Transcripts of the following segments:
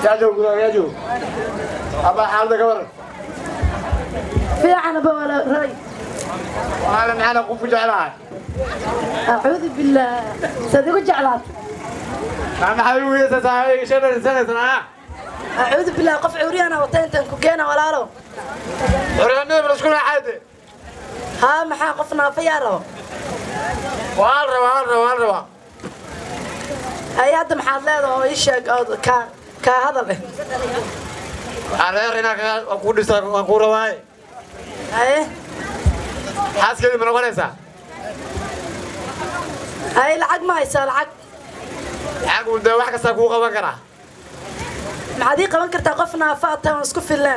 yaajow gudaa yaajow abaa xaalada ka waran fiican aba wala ray waxaana maxaana qofku jeclahay acuudu billaah saad igu jeclaat maxay ugu yeesaysaa shan sanaysan ah acuudu billaah qof cuuriyana wata intaan ku keena walaalo xoryaanada balasku raaxayde haa maxaa qof naafa yaa rabo waa la rabaa waa la rabaa waa la rabaa hay hadda maxaad leedahay oo ii sheeg oo kaa kaa hadal eh areer inaa waan kuu dhisa waan kuu rabaaye haye xaaskeedii ma noqonaysaa haye lacag ma haysaa lacag xagu dee wax kastaa kuu qaban karaa maxaad ii qaban kartaa qof naafa aad tahay oon isku filleen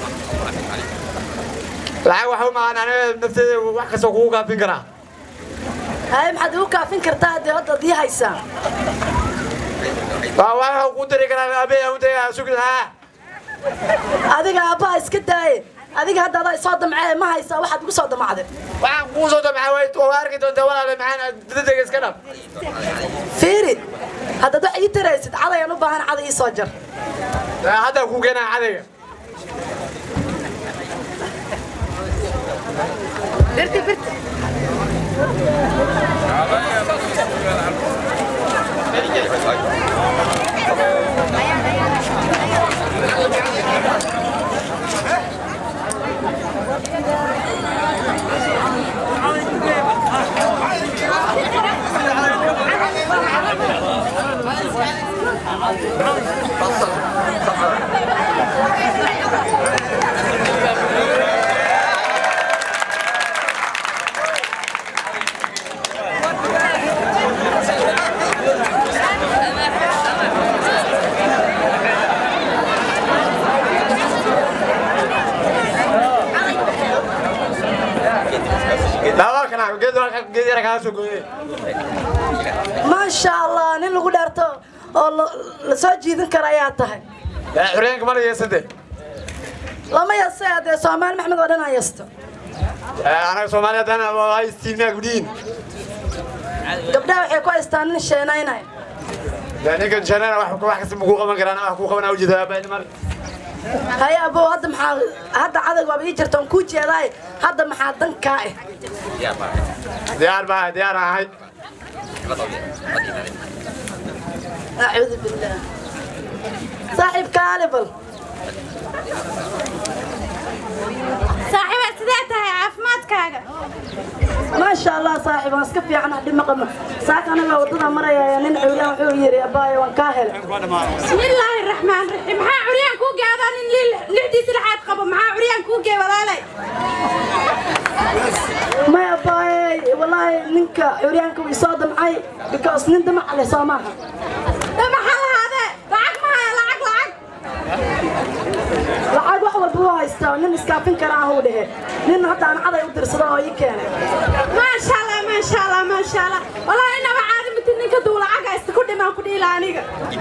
lacag waxa u maqan aniga nafteeda wax kasta kugu gaafin karaa haye maxaad igu kaafin kartaa haddii hadda ad ii haysaa waa waxa kuu dari karaa abey aan u tagay sugi haa adiga aabbaha iska daaye adiga hadda adaa isoo damcee ma haysaa waxaad igu soo damacday waxaan kuu soo damcaa way waa arki doontaa walaale maxaan dadega iska dhab fiiri haddaad wax ii taraysid cadayaan u baahan caday ii soo jar hadda kuu keenaa cadayga birti birti daawalkana geed geed yara kaa soo gooyey maasha allah nin lagu dhaarto oo la- la soo jiidan kara ayaa tahay xoryaanka mana yeesante lama yase dee soomaali maxmed oo dhan aa yasto anaga soomaaliya haddana waa istiinaa gudhiin gabdhaha waxay ku haystaan nin sheenaynay ninkan janana wax wax kasta makuu qaban karaan wax kuu qabanaa ujeeda aabaa mar haye abow hadda maxaa hadda cadayg waaba ii jirta on kuu jeedaay hadda maxaa dankaa eh diyaar baa diyaar ahay acuudu billaah saaxiibka alibal saaxiiba sidee tahay caafimaadkaaga maasha allah saaxiib waan iska fiicana dhib ma qabno saaka anaga waddada maraya nin cuuriyaan wuxuu yidhi abaayo waan kaa helay bismillaahi raxmaan raxiim maxaa curyaan kuu geedaa nin li- lixdiisi lixaad qabo maxaa curyaan kuu gee walaalay may abaaye wallaahi ninka cuuriyaanka wuu isoo damcay because nin damac leh soo maaha maxaa lahaadee lacag ma haya lacag lacag lacag wax walba wuu haystaa nin iskaafin kara ahuu dhehe nin hadda aan caday u dirsado oo ii keenay maasha allah maasha allah maasha allah wallaahi inaba caadi miti ninka duu lacag haysta ku dhimaan ku dhiila aniga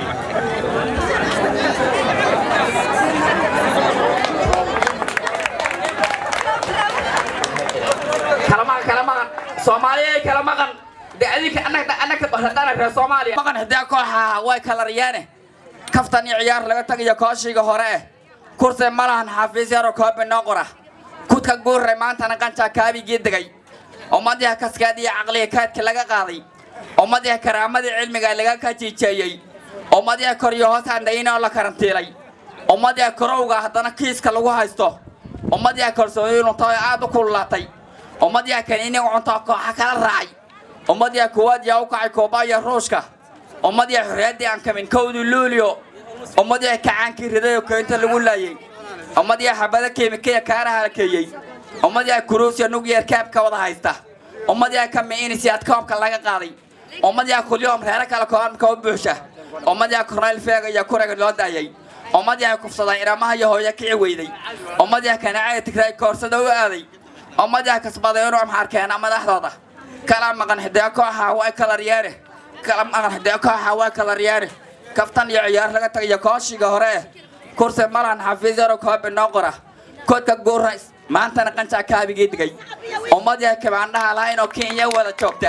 kala maqan kala maqan soomaaliya kala maqan de adinka annaga annaga hadana reer soomaaliya maqan hadaa kooxa way kala riyaane kaftan iyo ciyaar laga tagayo kooshiga hore eh kurse ma lahan xafiis yaro koobi noo qora kudka guurre maantana qancaa kaabigii degay ummadiha kaskaad iyo caqliga kaadka laga qaaday ummadiha karaamadii cilmiga laga kajiijeeyey ummadiha koryo hoos handhayin oo la karantiilay ummadiha korowga haddana kiiska lagu haysto ummadiha kalsooni lunta oo aad u kululaatay ummadiha kaniini cunto kooxa kala raacay ummadiha kuwaad yaa u kacay kuuba iyo ruushka ummadiha xorriyaddii aan kamin kowdii luulio ummadiha kacaankii riday oo keynta lagu laayey ummadiha xabada keemikaya kaana halkeeyey ummadiha kuruusya nugyeer kaabka wada haysta ummadiha kamiinisiyaad koobka laga qaaday ummadiha kulyoom reero kale koobka u buuxsha ummadiha kornayl feega iyo kurega loo daayay ummadiha kufsaday inamaha iyo hooyo kici weyday ummadiha kanacaya tigray koorsada u aaday ummadiha kasbaday inuu amxaarkeena madaxdooda kala maqan xidee kooxa way kala riyaane kala maqan xidee kooxa way kala riyaane kaftan iyo ciyaar laga tagayo kooshiga hore eh kursi malan xafiis yaro koobi noo qora koodka guurays maantana qancaa kaabigii digay ummadiha kibaandhaha lahayn oo kenya wada joogta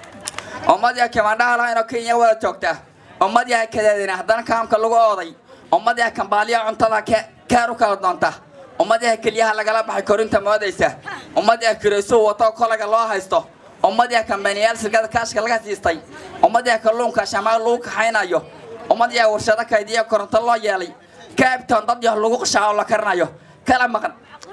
ummadiha kibaandhaha lahayn oo kenya wada joogta ummadiha kadeedina haddana kaamka lagu ooday ummadiha kambaaliya cuntada keer u kala doonta ummadiha keliyaha lagala baxay korinta moodaysa ummadiha kirayso wato kolaga loo haysto ummadiha kambaniyaal shirkada kaashka laga siistay ummadiha kalluunka shamaal lagu kaxaynayo ummadiha warshado kaydiya koronto loo yeelay kaabtoon dad yah lagu qashaaco la karinayo kala maqan